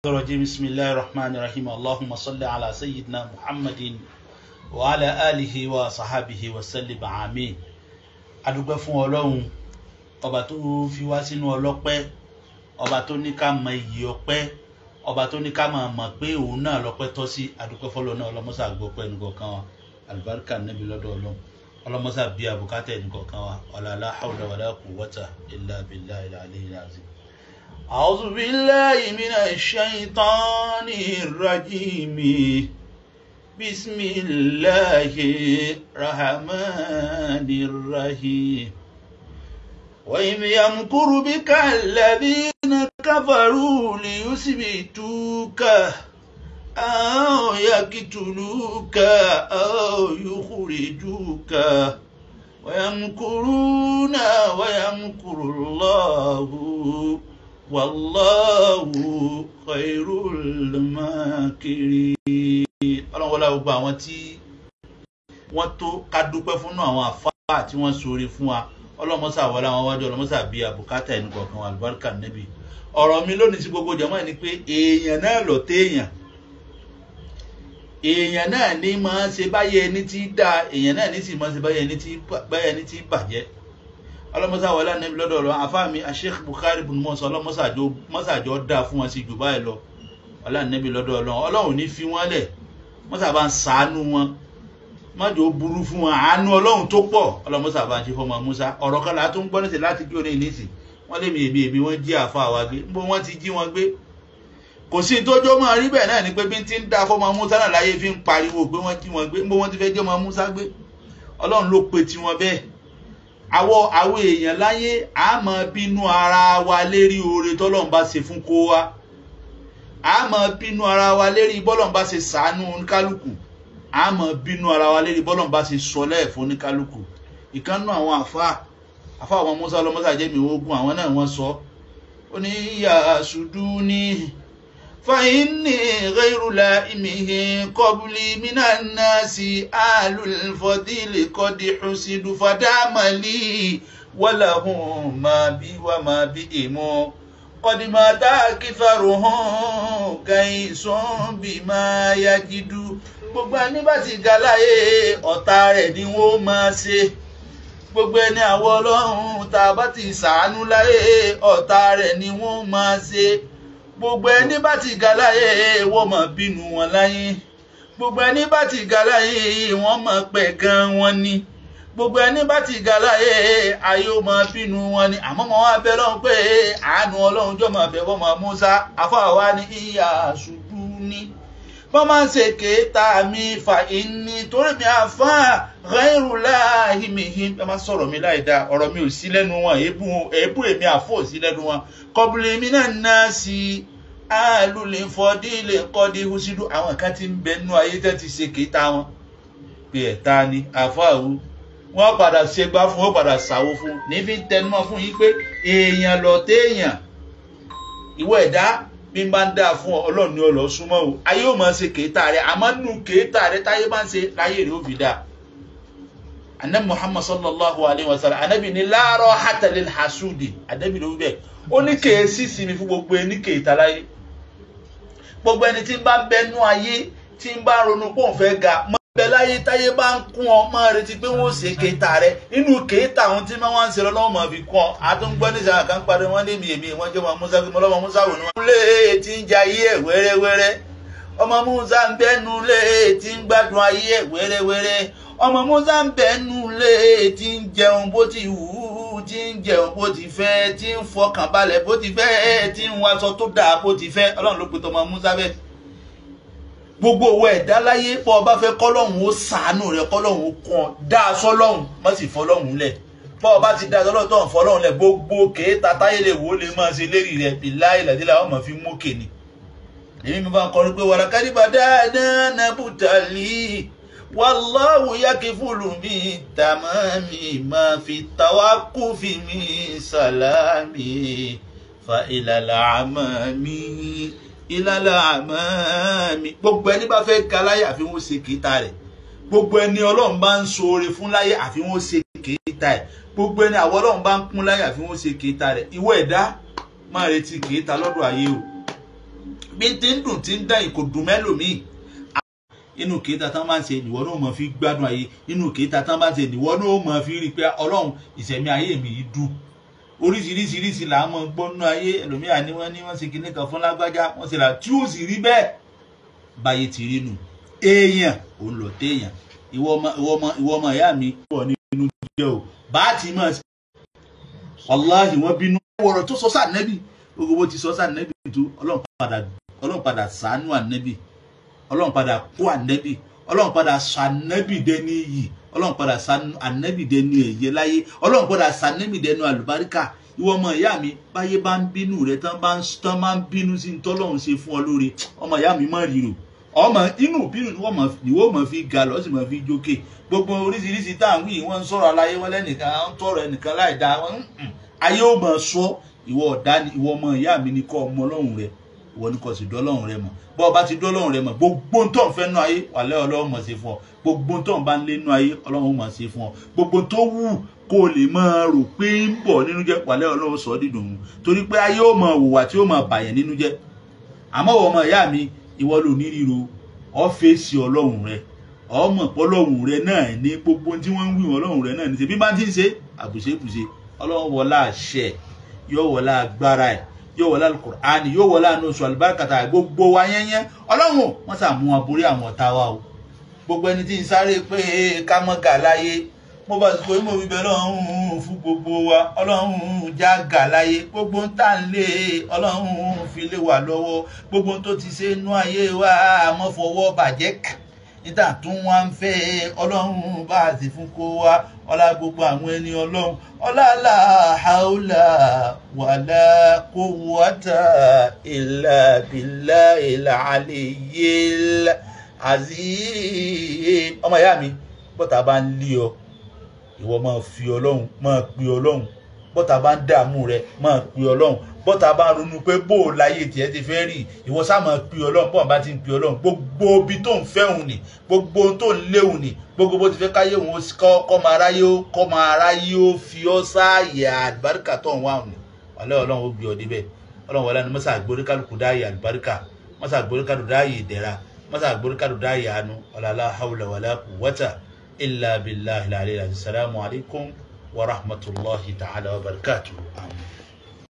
الرجيم بسم الله الرحمن الرحيم اللهم صل على سيدنا محمد وعلى آله وصحابه وسلم آمين adúpẹ́ fún ọlọ́run ọba tó fi wá sínú ọlọ́pẹ́ ọba tó ní ká mọ iyì ọpẹ́ ọba tó ní ká máa mọ̀ pé òun náà lọ́pẹ́ tọ́ sí adúpẹ́ fọlọ́ náà ọlọ́mọ́sà gbọ́pẹ́ nìkọ̀ọ̀kan wa alibarika níbi lọ́dọ̀ ọlọ́run ọlọ́mọ́sà bí abùkátà nìkọ̀ọ̀kan wa ọ̀làlá hawla wàlá quwwata illa billahi al-aliyyil azim. أعوذ بالله من الشيطان الرجيم بسم الله الرحمن الرحيم وإذ يمكر بك الذين كفروا ليثبتوك أو يقتلوك أو يخرجوك ويمكرون ويمكر الله wàláwù khairul makirin ọlọ́run wọlé gbogbo àwọn tí wọ́n tó ká dúpẹ́ fún náà àwọn àfáà tí wọ́n sori fún wa ọlọ́mọsà wọlé àwọn wájú ọlọ́mọsà bí àbùkátà ẹni kọ̀ọ̀kan wà lùbáríkà níbi ọ̀rọ̀ mi lónìí sí gbogbo jẹ́mọ́ ẹ̀ ni pé èèyàn náà lọ téèyàn èèyàn náà ní máa ṣe báyẹ̀ ẹni tí dáa èèyàn náà ní sì máa ṣe báyẹ̀ ẹni tí bàjẹ́ ọlọmọsá wọlé anabi lọ́dọ̀ ọlọ àfáàmì asheikh bukhari bin mọsán ọlọmọsàjọ dá fún wọn sí jù báyìí lọ wọlé anabi lọ́dọ̀ ọlọ Ọlọ́run ní fi wọn lẹ mọsà bá ń sàánú wọn mọjọ burú fún wọn àánú Ọlọ́run tó pọ̀ ọlọmọsà bá ń ṣe fọmọ musa ọ̀rọ̀ kan là á tún gbọ́ níṣẹ láti kí òní ìníṣì wọn lé mi èmi èmi wọn jí àfa wa gbé níbo wọn ti jí wọn gbé kò sí tójó máa rí bẹ́ẹ̀ náà ni pé bí ti ń dá fọmọ musa náà láyé fi ń pariwo pé wọn jí wọn gbé níbo wọn ti fẹ́ jẹ́ ọmọ musa gbé Ọlọ́run ló pe tiwọn bẹ́ẹ̀ àwọ àwọn èèyàn láyé a máa bínú ara wa lérí oore tọ́lọ́run bá ṣe fún kó wa a máa bínú ara wa lérí bọ́lọ́run bá ṣe sàánú oníkálukú a máa bínú ara wa lérí bọ́lọ́run bá ṣe sọlẹ̀ fún oníkálukú ìkànnù àwọn àfa àfa àwọn musa ọlọmọsá jẹ́mi ogun àwọn náà wọ́n sọ ó ní ìyá ṣùdú ní fàyínní ghayrula ìmìhì kọbùlì mìíràn náà sí àlùfọ́dílì kọ́dí ṣùsìdù fàdámàlì wàlàhùn máa bí wà máa bí èmọ́ kọ́dìmọ̀tà kìfàrò hàn kàìsàn bí máa yájídú gbogbo ẹni bá ti ga láyé ọ̀tá rẹ̀ ni wọ́n máa ṣe gbogbo ẹni àwọn ọlọ́run tá a bá ti ṣàánú láyé ọ̀tá rẹ̀ ni wọ́n máa ṣe gbogbo ẹni bá ti ga láyé wọ́n máa bínú wọn láyé gbogbo ẹni bá ti ga láyé wọ́n máa pẹ̀ gan wọn ni gbogbo ẹni bá ti ga láyé ayé ó máa bínú wọn ni àmọ́ wọn wá bẹ lọ́hùn pé àánú ọlọ́run jọ máa bẹ̀ wọ́n máa Musa afáwa ní ìyá ṣubú ní wọ́n máa ń ṣe kéèta mi fà ìní torí mi àfá ghairu láàhí mi hí ẹ máa sọ̀rọ̀ mi láì dáa ọ̀rọ̀ mi ò sí lẹ́nu wọn èébú èmi àfọ̀ ò sí lẹ́nu wọn kọ́bùlì mi náà ná sí àlùlẹ̀ fọdílẹ̀ kọ́dí húsídù àwọn kan ti ń bẹ nú ayé tẹ́ ti ṣe kéèta wọn pé ẹ̀ta ni àfáàwù wọ́n padà ṣe gbá fún ó padà ṣàwó fún nífi tẹnumọ́ fún yín pé èèyàn lọ téèyàn ìwọ ẹ̀dá bí n bá ń dá fún ọ ọlọ́run ni ọlọ́ súnmọ́ o ayé ò máa ṣe kéétà rẹ àmọ́ nù kéétà rẹ táyé máa ń ṣe láyé rẹ ó fi dá anabi muhammad sallallahu alayhi wa sallam anabi ni láàárọ̀ hatalil hasudi anabi ló bẹ̀ ó ní kéésì sí mi fún gbogbo ẹni kéétà láyé gbogbo ẹni tí ń bá bẹnu ayé tí ń bá ronú pé òun fẹ́ ga bẹ láyé táyé bá ń kún ọ máa retí pé wọn ò ṣe kéta rẹ nínú kéta àwọn tí wọn ń ṣe lọ́wọ́ máa fi kún ọ àtúngbọ́ níṣà kan parí wọn lé mi èmi wọn jẹ́ ọmọ musa gbé ọmọ musa wò ni wọn. lé tí ń jẹ ayé ẹ wẹ́rẹ́wẹ́rẹ́ ọmọ musa ń bẹ́nu lé tí ń gbádùn ayé ẹ wẹ́rẹ́wẹ́rẹ́ ọmọ musa ń bẹ́nu lé tí ń jẹun bó ti wù ú tí ń jẹun bó ti fẹ́ tí ń fọkàn balẹ̀ bó ti fẹ́ tí ń wáṣọ tó dáa bó ti fẹ́ ọlọ́run ló pe tọmọ musa bẹ́ẹ̀ gbogbo owó ẹ̀dá láyé pọ̀ ọba fẹ́ kọ́lọ́hún ó sàánú rẹ kọ́lọ́hún ó kàn dá aṣọ lọ́hún má sì fọlọ́hún lẹ̀ pọ̀ ọba ti dá aṣọ lọ́hún tó ń fọlọ́hún lẹ̀ gbogbo kéèta táyé lè wò ó lè máa ṣe lérí rẹ̀ bí láì làdílà ọmọ fi mú kèní. èmi mi bá ń kọrin pé wàrà kádìbà dáadáa nàbùtàlì wàláwù yakifulu mi tàmámi máa fi tàwákù fi mi sàlámì fa ìlàlà àmà mi ìlàlà àmàmì gbogbo ẹni bá fẹ́ ga láyé àfi wọ́n ṣe kìíta rẹ̀ gbogbo ẹni ọlọ́run bá ń ṣoore fún láyé àfi wọ́n ṣe kìíta rẹ̀ gbogbo ẹni àwọn ọlọ́run bá ń kún láyé àfi wọ́n ṣe kìíta rẹ̀ ìwọ ẹ̀dá máa retí kìíta lọ́dọ̀ ayé o bí tí ń dùn tí ń dán ìkò dùn mẹ́lòmíì inú kéta tán bá ń ṣe ìwọ náà mọ̀ fi gbádùn ayé inú kéta tán bá ń ṣe ìwọ náà mọ̀ fi rí i pé ọlọ́run ìṣẹ̀mí ayé mi yìí dùn oríṣiríṣiríṣi là ń mọ gbọ́nú ayé ẹlòmíà ni wọ́n ní wọ́n ṣe kinní kan fún lágbájá wọ́n ṣe là tí ó sì rí bẹ́ẹ̀ báyé ti rí nù èèyàn òun lọ téèyàn ìwọ ọmọ ìwọ ọmọ ìwọ ọmọ ìyá mi pọ̀ nínú jẹ́ o bá a ti mọ̀ sí wàláhì wọ́n bínú ọ̀rọ̀ tó sọ sáà nẹ́bì gbogbo bó ti sọ sáà nẹ́bì tó ọlọ́run padà ọlọ́run padà sàánú ànẹ́bì ọlọ́run padà kó ànẹ́bì ọlọ́run padà sọ ànẹ́bì dẹni yìí ọlọ́run padà sọ ànẹ́bì dẹni èyẹ láyé ọlọ́run padà sọ ànẹ́bì dẹni àlùbáríkà ìwọ ọmọ ìyá mi báyé bá ń bínú rẹ tán bá ń tán máa ń bínú sí tọ́lọ́run ṣe fún ọ lóore ọmọ ìyá mi má ríro ọmọ inú bínú ni wọ́n mọ̀ fi ga lọ sì mọ̀ fi jókè gbogbo oríṣiríṣi tá à ń wí wọ́n ń sọ̀rọ̀ aláyé wọn lẹ́nìkan ń tọrọ ẹnìkan láì dáa wọ́n ń ayé ò mọ̀ sọ ìwọ ọ̀dá ni ìwọ ọmọ ìyá mi ni kọ́ ọmọ ọlọ́run rẹ ìwọ ni kò sì dọ́lọ́run rẹ mọ̀ bọ́ ọba ti dọ́lọ́run rẹ mọ̀ gbogbo tó ń fẹ́ nú ayé wàlẹ́ ọlọ́run mọ̀ sí fún ọ gbogbo tó ń bá ń lé nú ayé ọlọ́run mọ̀ sí fún ọ gbogbo tó wù kó o lè máa rò pé ń bọ̀ nínú jẹ́ wàlẹ́ ọlọ́run sọ dídùn ún torí pé ayé ò mọ̀ wùwà tí ó mọ̀ bàyẹ̀ nínú jẹ́ àmọ́ ọmọ ìyá mi ìwọ ló ní ríro ọ́fẹ́sì ọlọ́run rẹ ọmọ ọlọ́run rẹ náà ní gbogbo tí wọ́n ń wí ọlọ́run rẹ náà ní ṣe bí bá ti ń ṣe àbùṣebùṣe ọlọ́run wọlá àṣẹ yóò wọlá agbára ẹ̀ yóò wọlá alukur'ani yóò wọlá anoṣù alibarikata gbogbo wa yẹnyẹn ọlọ́run wọ́n sàmú wọn borí àwọn ọ̀tá wa o gbogbo ẹni tí ń sáré pé ká mọ́ gà láyé mo bá ti kó mo fi bẹ́ẹ̀ lọ́hùn fún gbogbo wa ọlọ́run já gà láyé gbogbo ń tà ń lé ọlọ́run fi lé wa lọ́wọ́ gbogbo tó ti ṣe inú ayé wa àmọ́ fọwọ́ bàjẹ́ kà níta tún wá ń fẹ́ ọlọ́run bá a sì fún kó wa ọlá gbogbo àwọn ẹni ọlọ́run ọlá làhàólà wàlá kó wọ́tà ìlà bìlà ìlà àlèyé àzí ọmọ ìyá mi bọ́tà bá ń lé ọ ìwọ máa fi ọlọ́run máa pe ọlọ́run bọ́tà bá ń dààmú rẹ máa pe ọlọ́run bọ́tà bá ń ronú pé bó o láyé tiẹ̀ ti fẹ́ rí ìwọ sá máa pe ọlọ́run bọ́ọ̀ bá ti ń pe ọlọ́run gbogbo ibi tó ń fẹ́ òun ni gbogbo ohun tó ń léwu ni gbogbo bó ti fẹ́ káyé òun kọ́ máa ráyé ó kọ́ máa ráyé ó fi ọ́ sáàyè àlùbáríkà tó ń wá òun ni wàlẹ́ ọlọ́run ó gbé ọ débẹ̀ ọlọ́run wọlé ni mọ́sá àgbórí kálukú dáàyè àlùbáríkà mọ́sá àgbórí kálukú dáàyè ìdẹ̀ra mọ́sá àgbórí kálukú dáàyè àánú ọ̀làlá hawla wàlá quwwata إلا بالله العلي العظيم السلام عليكم ورحمة الله تعالى وبركاته آمين